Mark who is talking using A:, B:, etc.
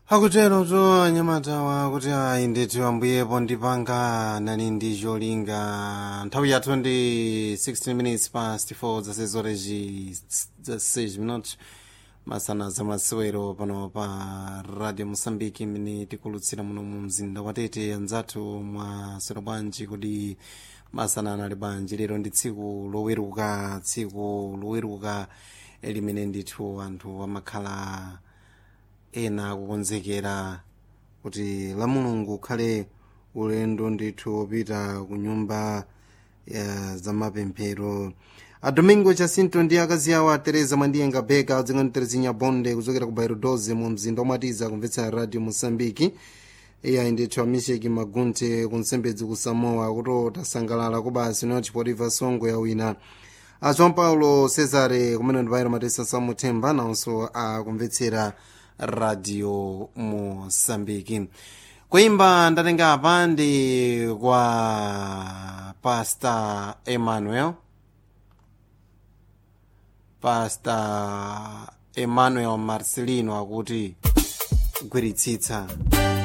A: akutero to anyamatawa kuti ayi ndithu ambuyepo ndipanga nani ndi cholinga nthawi yathu ndi 16 minutes past 4 zasezorezi za 6 minutes masana zamasewero pano pa radio mosambiki imene tikulutsira muno mu mzinda wa tete anzathu mwasero bwanji kuti masana anali bwanji lero ndi tsiku loweruka tsiku loweruka limene ndithu anthu amakhala ena kukonzekera kuti la mulungu ukhale ulendo ndithu wopita ku nyumba ya zamapemphero a domingo jacinto ndi akazi awo a teresa mwandiyenga beka adzingani terezinya bonde kuchokera ku bairo 12 mu mzinda omatiza kumvetsera radio mosambiki iyayi ndithu amisheki magunte kunsembedzi ku samoa kuti tasangalala kubasi noti potipa songo ya wina a joão paulo cesare kumene ndi bairo matesa samuthemba nawonso akumvetsera radio mosambiki kuimba ndatenga apa ndi kwa pastor emmanuel pastor emmanuel marcelino akuti gwiritsitsa